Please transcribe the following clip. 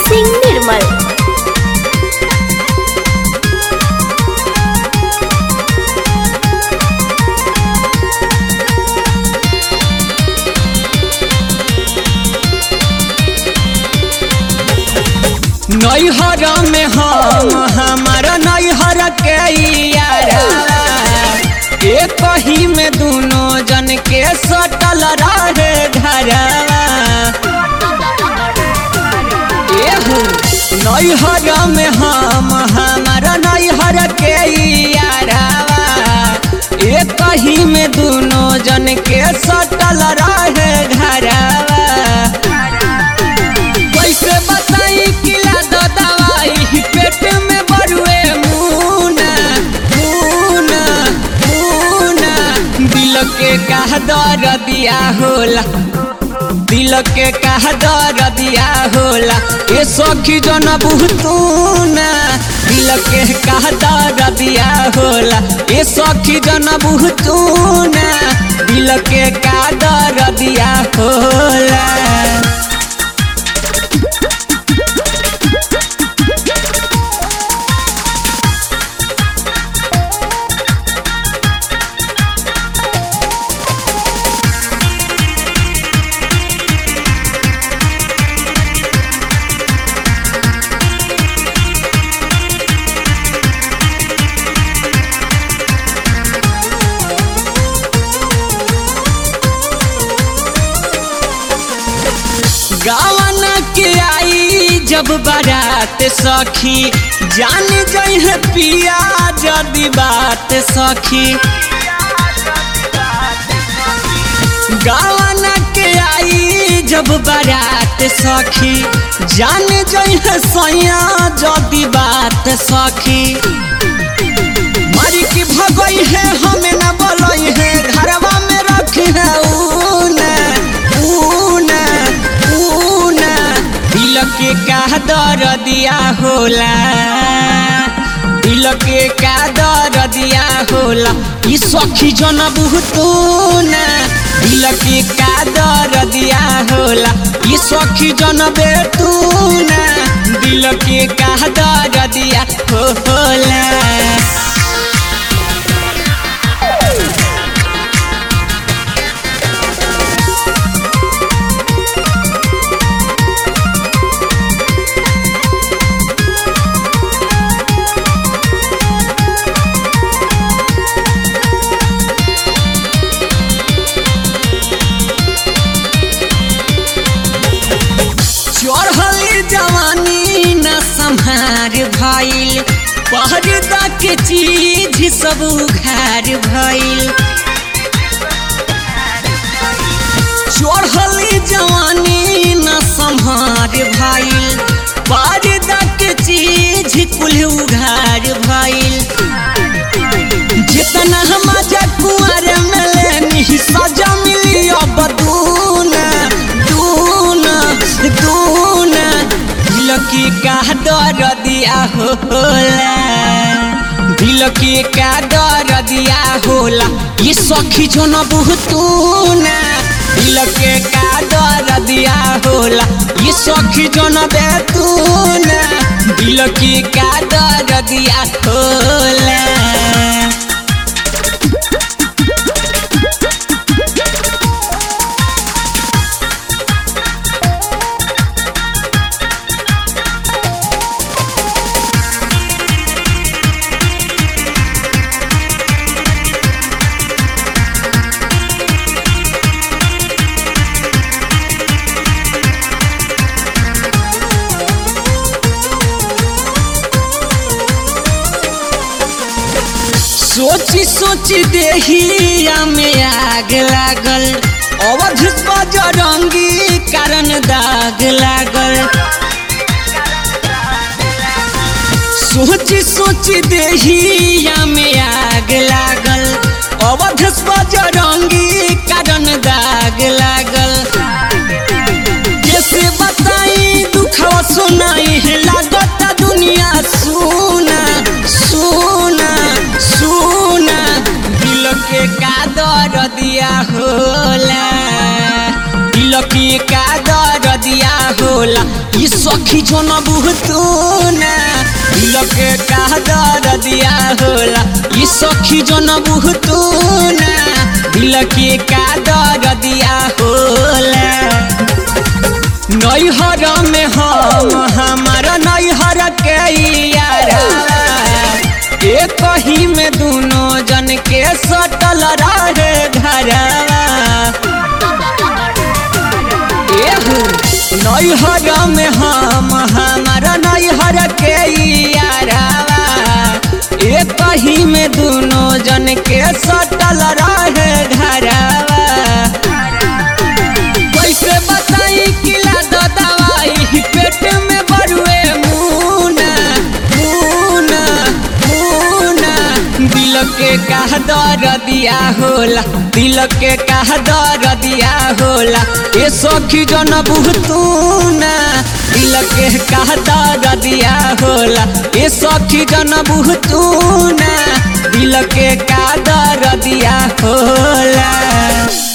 सिंह निर्मल नैहर में हम हमारा नैहर के यारा एक ही में दोनों जन के सटल रहे घरवा एहू नैहर में हम हमारा नैहर के यारावा एक ही में दोनों जन के सटल रहे घरवा कैसे बताई किला दो दवाई पेट में बरुए मुना मुना मुना दिल के कह दर दिया होला दिल के कह दर दिया होला ए सखी जन बुहतूना दिल के कह दर दिया होला ए सखी जन बुहतूना दिल के कह दर दिया होला गावन के आई जब बारात सखी जान जइह पिया जदी बात सखी गावन के आई जब बारात सखी जान जइह सैया जदी बात सखी मरी की भगई है हमें न बोलई है घरवा में रखी है ऊना ऊना ऊना दिल के का दर दिया होला दिल के का दर दिया होला ई सखी जन बुहतूना दिल के का दर दिया होला ई सखी जन बेतूना दिल के का दर दिया होला चढ़ल जवानी न संहार भइल पर्दा के चीज सब उघार भइल चढ़ल जवानी न संहार भइल पर्दा के चीज कुल उघार भइल जितना मजा कुआर में लेनी सजा मिली अब दूना दूना दूना दिल की का दर दिया होला दिल की का दर दिया होला ये सखी जो न बुहतूना दिल के का दर दिया होला ये सखी जो न बेतूना दिल की का दर दिया होला सोची सोची देहिया में आग लागल अवध बजरंगी कारण दाग लागल सोची सोची देहिया में आग लागल अवध बजरंगी कारण दाग लागल कैसे बताई दुखवा सुनाई है लागत दुनिया सुना सुना सुना दिल के का दर दिया होला दिल के का दर दिया होला ई सखी सखी जो न बुहतू ना दिल के का दर्दिया होला ई सखी जो न बुहतू ना दिल के का दर्दिया होला नैहर में हम हमारा नैहर के यारा एक ही में दोनों जन के सटल रहे घरवा एहू नैहर में हम हमारा नैहर के यारावा एक ही में दोनों जन के सटल रहे घरवा कैसे बताई किला द दवाई पेट में बरुए मुना मुना मुना दिल के कह दर दिया होला दिल के कह दर दिया होला ए सखी जन बुहतू ना दिल के कह दर दिया होला ए सखी जन बुहतू ना दिल के का दर दिया होला